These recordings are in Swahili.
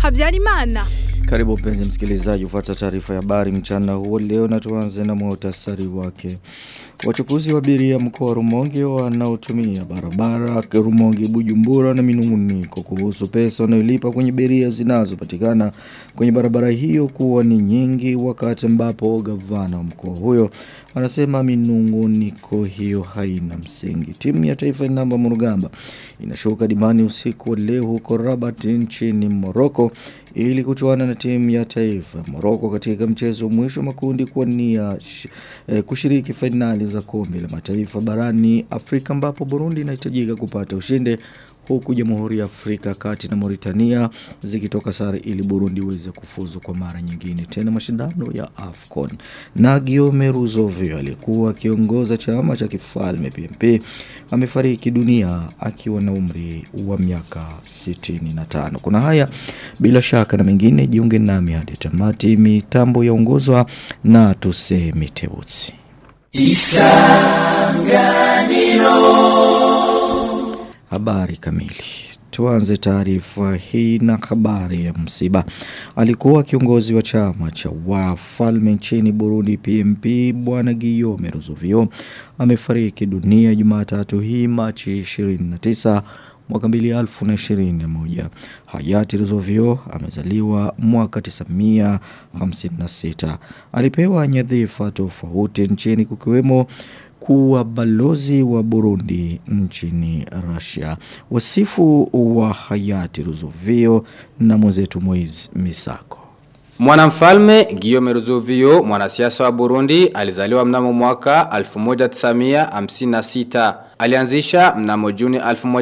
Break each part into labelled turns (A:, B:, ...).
A: Habyarimana.
B: Karibu mpenzi msikilizaji ufuata taarifa ya habari mchana huo leo na tuanze na muhtasari wake. Wachukuzi wa abiria mkoa wa Rumonge wanaotumia barabara Rumonge Bujumbura na minunguniko kuhusu pesa wanayolipa kwenye beria zinazopatikana kwenye barabara hiyo kuwa ni nyingi wakati ambapo gavana wa mkoa huyo anasema minunguniko hiyo haina msingi. Timu ya taifa ya namba Murugamba inashuka dimani usiku wa leo huko Rabat nchini Morocco ili kuchuana na timu ya taifa Morocco katika mchezo wa mwisho makundi kwa nia eh, kushiriki fainali za kombe la mataifa barani Afrika ambapo Burundi inahitajika kupata ushindi huku Jamhuri ya Afrika Kati na Mauritania zikitoka sare ili Burundi iweze kufuzu kwa mara nyingine tena mashindano ya AFCON. Na Guillaume Ruzovio aliyekuwa akiongoza chama cha kifalme PMP amefariki dunia akiwa na umri wa miaka 65. Kuna haya bila shaka na mengine jiunge nami hadi tamati mitambo yaongozwa na tuseme Tebutsi. Isanganiro Habari kamili Tuanze taarifa hii na habari ya msiba. Alikuwa kiongozi wa chama cha wafalme nchini Burundi PMP bwana Guillaume Ruzovio amefariki dunia Jumatatu hii Machi 29 mwaka 2021. Hayati Ruzovio amezaliwa mwaka 1956. Alipewa nyadhifa tofauti nchini kukiwemo kuwa balozi wa Burundi nchini Russia. Wasifu wa hayati Ruzovio na mwenzetu Moiz Misako.
C: Mwanamfalme Guillaume Ruzovio, mwanasiasa wa Burundi, alizaliwa mnamo mwaka 1956. Alianzisha mnamo Juni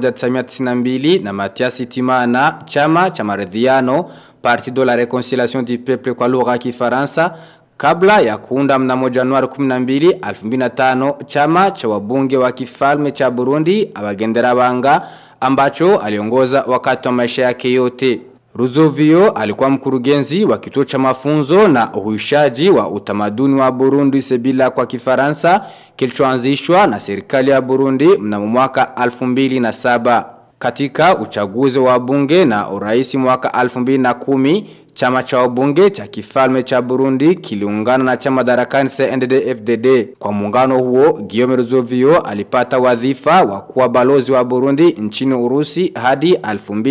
C: 1992 na Mathias Timana chama cha maridhiano Partido la Reconciliation du Peuple kwa lugha ya Kifaransa Kabla ya kuunda mnamo Januari 12, 2005 chama cha wabunge wa kifalme cha Burundi abagendera banga ambacho aliongoza wakati wa maisha yake yote. Ruzovio alikuwa mkurugenzi wa kituo cha mafunzo na uhuishaji wa utamaduni wa Burundi Sebila kwa kifaransa kilichoanzishwa na serikali ya Burundi mnamo mwaka 2007. Katika uchaguzi wa bunge na uraisi mwaka 2010 Chama cha wabunge cha kifalme cha Burundi kiliungana na chama darakani CNDD-FDD. Kwa muungano huo, Guillaume Ruzovio alipata wadhifa wa kuwa balozi wa Burundi nchini Urusi hadi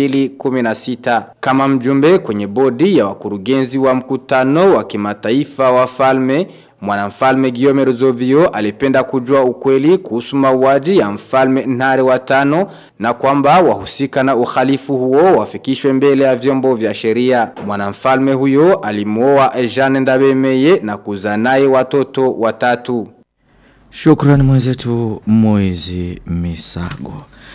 C: 2016. Kama mjumbe kwenye bodi ya wakurugenzi wa mkutano wa kimataifa wa falme, Mwanamfalme Guillaume Ruzovio alipenda kujua ukweli kuhusu mauaji ya mfalme Ntare wa tano na kwamba wahusika na uhalifu huo wafikishwe mbele ya vyombo vya sheria. Mwanamfalme huyo alimuoa Jeanne Ndabemeye na kuzaa naye watoto watatu.
B: Shukrani mwenzetu Moizi Misago.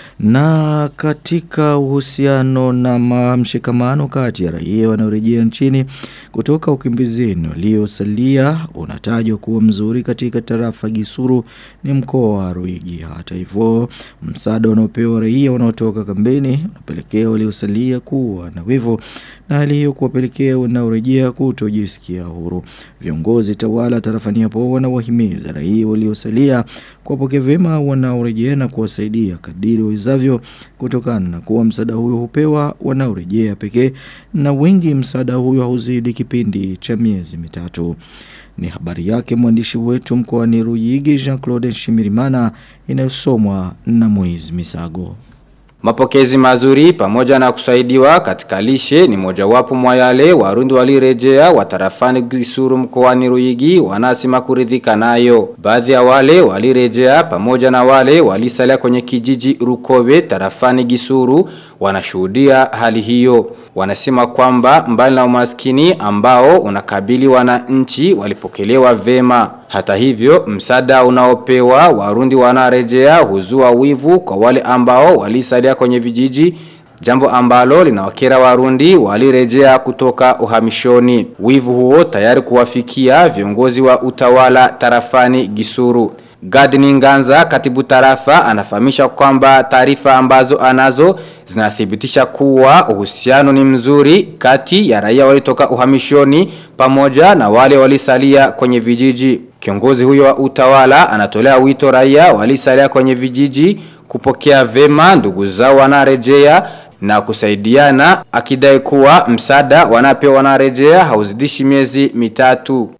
B: Na katika uhusiano na mshikamano kati ya raia wanaorejea nchini kutoka ukimbizini waliosalia unatajwa kuwa mzuri katika tarafa Gisuru ni mkoa wa Ruigi. Hata hivyo, msaada unaopewa raia wanaotoka kambini unapelekea waliosalia kuwa na wivu na hali hiyo kuwapelekea wanaorejea kutojisikia huru. Viongozi tawala tarafani hapo wanawahimiza raia waliosalia kuwapokea vyema wanaorejea na kuwasaidia kadiri wawezavyo kutokana na kuwa msaada huyo hupewa wanaorejea pekee na wengi msaada huyo hauzidi kipindi cha miezi mitatu. Ni habari yake mwandishi wetu mkoani Ruyigi Jean-Claude Shimirimana inayosomwa na Moiz Misago.
C: Mapokezi mazuri pamoja na kusaidiwa katika lishe ni mojawapo mwa yale warundi walirejea watarafani Gisuru mkoani Ruyigi wanasema kuridhika nayo. Baadhi ya wale walirejea pamoja na wale walisalia kwenye kijiji Rukobe tarafani Gisuru wanashuhudia hali hiyo. Wanasema kwamba mbali na umaskini ambao unakabili wananchi walipokelewa vema. Hata hivyo, msada unaopewa warundi wanarejea huzua wivu kwa wale ambao walisalia kwenye vijiji Jambo ambalo linawakera warundi walirejea kutoka uhamishoni. Wivu huo tayari kuwafikia viongozi wa utawala tarafani Gisuru. Gadni Nganza katibu tarafa anafahamisha kwamba taarifa ambazo anazo zinathibitisha kuwa uhusiano ni mzuri kati ya raia walitoka uhamishoni pamoja na wale walisalia kwenye vijiji. Kiongozi huyo wa utawala anatolea wito raia walisalia kwenye vijiji kupokea vema ndugu zao wanarejea na kusaidiana akidai kuwa msaada wanapewa wanarejea hauzidishi miezi mitatu.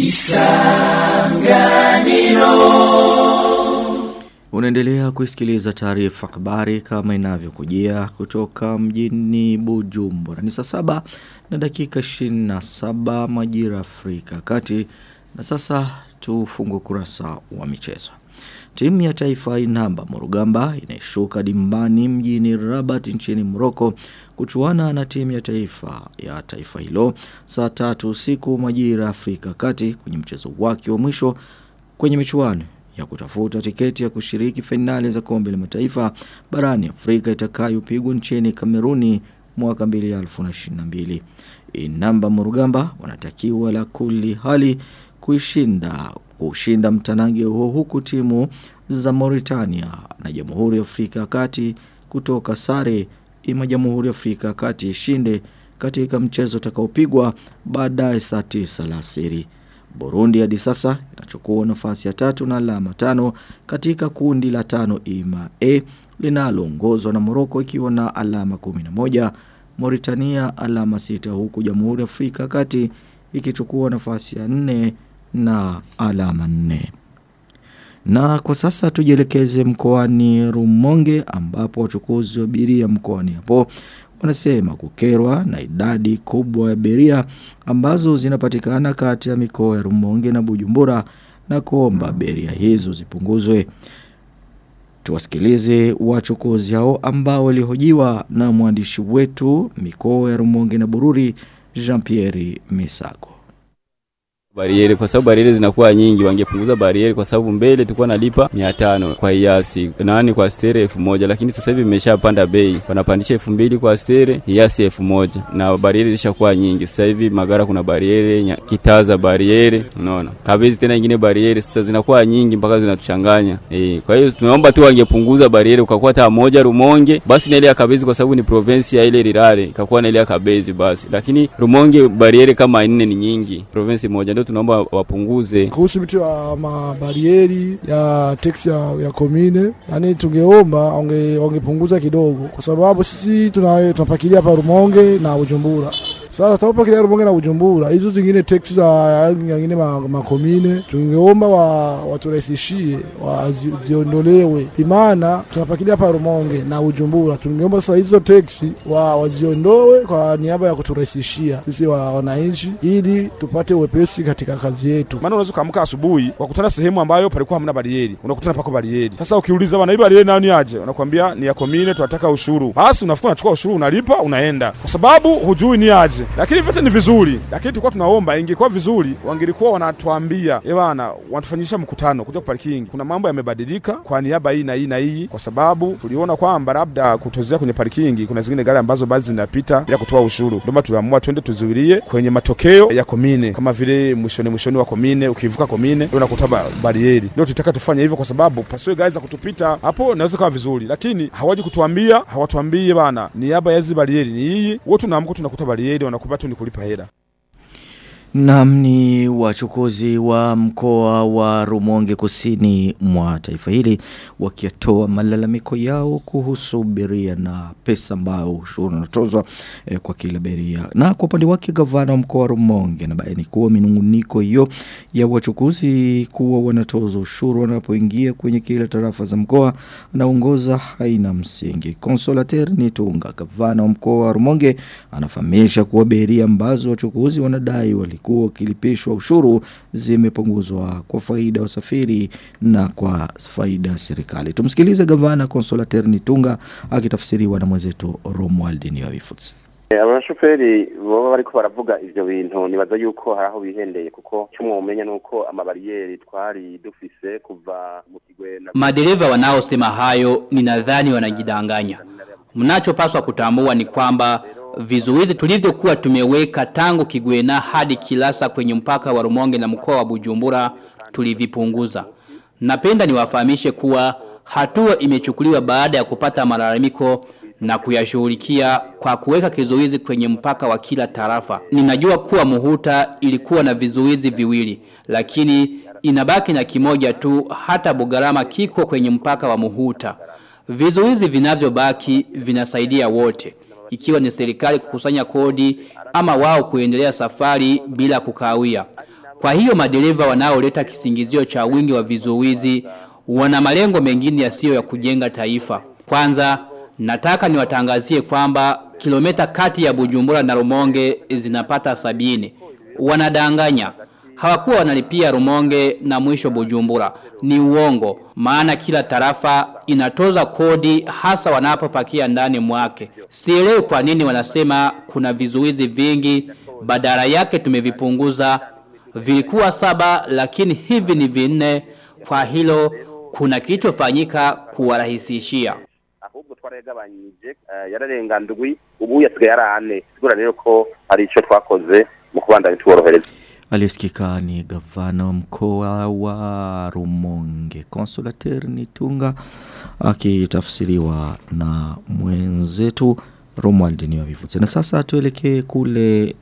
B: Unaendelea kusikiliza taarifa habari kama inavyokujia kutoka mjini Bujumbura. Ni saa saba na dakika 27 majira Afrika kati na sasa tufungue kurasa wa michezo. Timu ya taifa inamba Morugamba inaishuka dimbani mjini Rabat nchini Morocco kuchuana na timu ya taifa ya taifa hilo saa tatu usiku majira Afrika kati kwenye mchezo wake wa mwisho kwenye michuano ya kutafuta tiketi ya kushiriki fainali za kombe la mataifa barani Afrika itakayopigwa nchini Kameruni mwaka 2022. Inamba Murugamba wanatakiwa la kuli hali kuishinda kushinda mtanange huo huku timu za Mauritania na Jamhuri ya Afrika ya Kati kutoka sare ima Jamhuri ya Afrika ya Kati ishinde katika mchezo utakaopigwa baadaye saa 9 la asiri. Burundi hadi sasa inachukua nafasi ya tatu na alama tano katika kundi la tano ima A linaloongozwa na Morocco ikiwa na alama 11, Mauritania alama sita huku Jamhuri ya Afrika kati ikichukua nafasi ya nne na alama nne. Na kwa sasa tujielekeze mkoani Rumonge ambapo wachukuzi wa abiria mkoani hapo wanasema kukerwa na idadi kubwa ya abiria ambazo zinapatikana kati ya mikoa ya Rumonge na Bujumbura na kuomba abiria hizo zipunguzwe. Tuwasikilize wachukuzi hao ambao walihojiwa na mwandishi wetu mikoa ya Rumonge na Bururi Jean-Pierre Misago
A: bariere kwa sababu bariere zinakuwa nyingi, wangepunguza bariere kwa sababu mbele tulikuwa nalipa 500 kwa hiasi nani kwa stere elfu moja lakini sasa hivi imeshapanda bei, wanapandisha elfu mbili kwa stere hiasi elfu moja na bariere zishakuwa nyingi. Sasa hivi Magara kuna bariere, Kitaza bariere, unaona Kabezi tena ingine bariere, sasa zinakuwa nyingi mpaka zinatuchanganya eh. Kwa hiyo tunaomba tu wangepunguza bariere, ukakuwa hata moja Rumonge basi na ile ya Kabezi, kwa sababu ni province ya ile Rirare, ikakuwa na ile ya Kabezi basi, lakini Rumonge bariere kama nne ni nyingi, province moja ndio tunaomba wapunguze.
D: Kuhusu vitu ya mabarieri ya teksi ya, ya komine, yani tungeomba wange, wangepunguza kidogo, kwa sababu sisi tuna, tunapakilia hapa Rumonge na Bujumbura. Sasa tunapopakilia Rumonge na Bujumbura, hizo zingine teksi za nyingine makomine ma tungeomba wa, waturahisishie waziondolewe, imana tunapakilia hapa Rumonge na Bujumbura. Tungeomba sasa hizo teksi wa, waziondoe kwa niaba ya kuturahisishia sisi wa wananchi, ili tupate uwepesi katika kazi yetu.
E: Maana unaweza kuamka asubuhi wakutana sehemu ambayo palikuwa hamna barieri, unakutana pako barieri. Sasa ukiuliza bwana, hii barieri nayo ni aje? Wanakuambia ni ya komine, tunataka ushuru. Basi unafuka unachukua ushuru, unalipa, unaenda, kwa sababu hujui ni aje lakini vyote ni vizuri, lakini tulikuwa tunaomba ingekuwa vizuri wangelikuwa wanatuambia eh bwana, wanatufanyisha mkutano kuja parking, kuna mambo yamebadilika kwa niaba hii na hii na hii, kwa sababu tuliona kwamba labda kutozea kwenye parking kuna zingine gari ambazo baadhi zinapita bila kutoa ushuru. Ndio tuliamua twende tuzuilie kwenye matokeo ya komine, kama vile mwishoni mwishoni wa komine, ukivuka komine ndio unakuta barieri. Ndio tutaka tufanye hivyo, kwa sababu pasiwe gari za kutupita hapo, naweza kawa vizuri, lakini hawaji kutuambia, hawatuambie bana, niaba ya hizi barieri ni hii. Wote tunaamka tunakuta barieri, wanakupa tu ni kulipa hela.
B: Naam ni wachukuzi wa mkoa wa Rumonge kusini mwa taifa hili wakiatoa malalamiko yao kuhusu beria na pesa ambayo ushuru unatozwa eh, kwa kila beria. Na kwa upande wake gavana wa mkoa wa Rumonge anabaini kuwa minunguniko hiyo ya wachukuzi kuwa wanatoza ushuru wanapoingia kwenye kila tarafa za mkoa anaongoza haina msingi. Consolater Nitunga gavana wa mkoa wa Rumonge anafahamisha kuwa beria ambazo wachukuzi wanadai wali walikuwa wakilipishwa ushuru zimepunguzwa kwa faida ya wasafiri na kwa faida ya serikali. Tumsikilize gavana Consolater Nitunga akitafsiriwa na mwenzetu Romuald Niyobifuzi.
F: abashoferi baba bariko baravuga ivyo bintu nibaza yuko hari aho bihendeye kuko cyumwomenya nuko amabariyeri twari dufise kuva mu kigwena
G: Madereva wanaosema hayo ninadhani wanajidanganya. Mnachopaswa kutambua ni kwamba vizuizi tulivyokuwa tumeweka tangu Kigwena hadi Kilasa kwenye mpaka wa Rumonge na mkoa wa Bujumbura tulivipunguza. Napenda niwafahamishe kuwa hatua imechukuliwa baada ya kupata malalamiko na kuyashughulikia kwa kuweka kizuizi kwenye mpaka wa kila tarafa. Ninajua kuwa Muhuta ilikuwa na vizuizi viwili, lakini inabaki na kimoja tu hata Bugarama kiko kwenye mpaka wa Muhuta. Vizuizi vinavyobaki vinasaidia wote. Ikiwa ni serikali kukusanya kodi ama wao kuendelea safari bila kukawia. Kwa hiyo madereva wanaoleta kisingizio cha wingi wa vizuizi wana malengo mengine yasiyo ya kujenga taifa. Kwanza, nataka niwatangazie kwamba kilomita kati ya Bujumbura na Rumonge zinapata sabini. Wanadanganya. Hawakuwa wanalipia Rumonge na mwisho Bujumbura. Ni uongo. Maana kila tarafa inatoza kodi hasa wanapopakia ndani mwake. Sielewi kwa nini wanasema kuna vizuizi vingi badala yake tumevipunguza vilikuwa saba lakini hivi ni vinne kwa hilo kuna kilichofanyika kuwarahisishia
F: ahubwo twaragabanyije eh, yararenga ndwi ubu yasigaye ari ane sigura rero ko hari icyo twakoze mu kubandanya tuborohereza
B: Aliyesikika ni gavana wa mkoa wa Rumonge Consolateur Nitunga akitafsiriwa na mwenzetu Romuald Niwavivutse. Na sasa tuelekee kule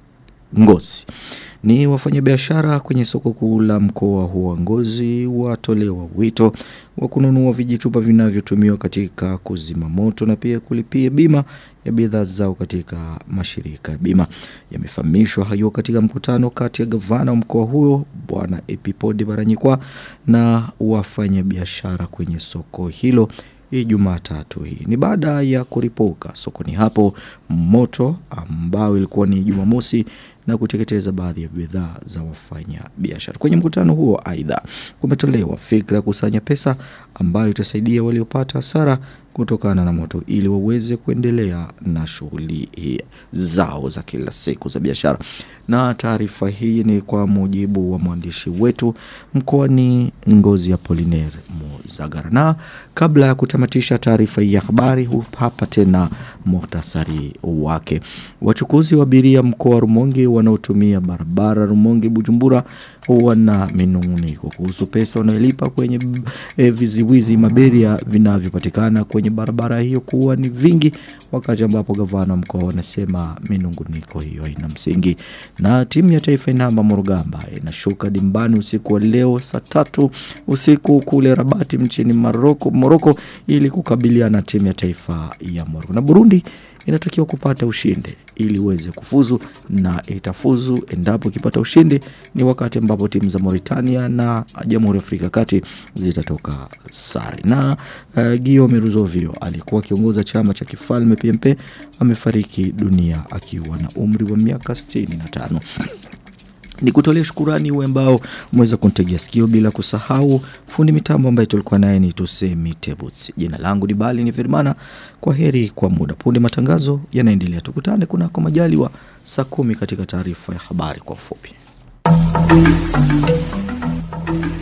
B: Ngozi. Ni wafanyabiashara kwenye soko kuu la mkoa huo wa Ngozi watolewa wito wa kununua vijitupa vinavyotumiwa katika kuzima moto na pia kulipia bima ya bidhaa zao katika mashirika ya bima. Yamefahamishwa hayo katika mkutano kati ya gavana wa mkoa huo bwana Epipodi Baranyikwa na wafanyabiashara kwenye soko hilo Ijumaa tatu hii. Ni baada ya kuripuka sokoni hapo moto ambao ilikuwa ni Jumamosi na kuteketeza baadhi ya bidhaa za wafanya biashara. Kwenye mkutano huo aidha kumetolewa fikra ya kusanya pesa ambayo itasaidia waliopata hasara kutokana na moto ili waweze kuendelea na shughuli hii zao za kila siku za biashara. Na taarifa hii ni kwa mujibu wa mwandishi wetu mkoani Ngozi ya Poliner Muzagara. Na kabla ya kutamatisha taarifa hii ya habari hu- hapa tena muhtasari wake. Wachukuzi wa abiria mkoa wa Rumonge wanaotumia barabara Rumonge Bujumbura wana minunguniko kuhusu pesa wanayolipa kwenye e, viziwizi maberia vinavyopatikana kwenye barabara hiyo kuwa ni vingi wakati ambapo gavana wa mkoa wanasema minunguniko hiyo haina msingi na timu ya taifa inamba Morugamba inashuka dimbani usiku wa leo saa tatu usiku kule Rabati mchini Maroko Moroko ili kukabiliana na timu ya taifa ya Moroko na Burundi inatakiwa kupata ushindi ili uweze kufuzu na itafuzu endapo ikipata ushindi ni wakati ambapo timu za Mauritania na Jamhuri ya Afrika ya Kati zitatoka sare. Na uh, Guillaume Ruzovio alikuwa akiongoza chama cha kifalme PMP amefariki dunia akiwa na umri wa miaka 65 ni kutolea shukurani wewe ambao umeweza kunitegea sikio bila kusahau fundi mitambo ambaye tulikuwa naye ni Tusemi Tebuts. Jina langu ni Bali ni Firmana. Kwa heri kwa muda. Punde matangazo yanaendelea. Tukutane kunako majaliwa saa kumi katika taarifa ya habari kwa ufupi.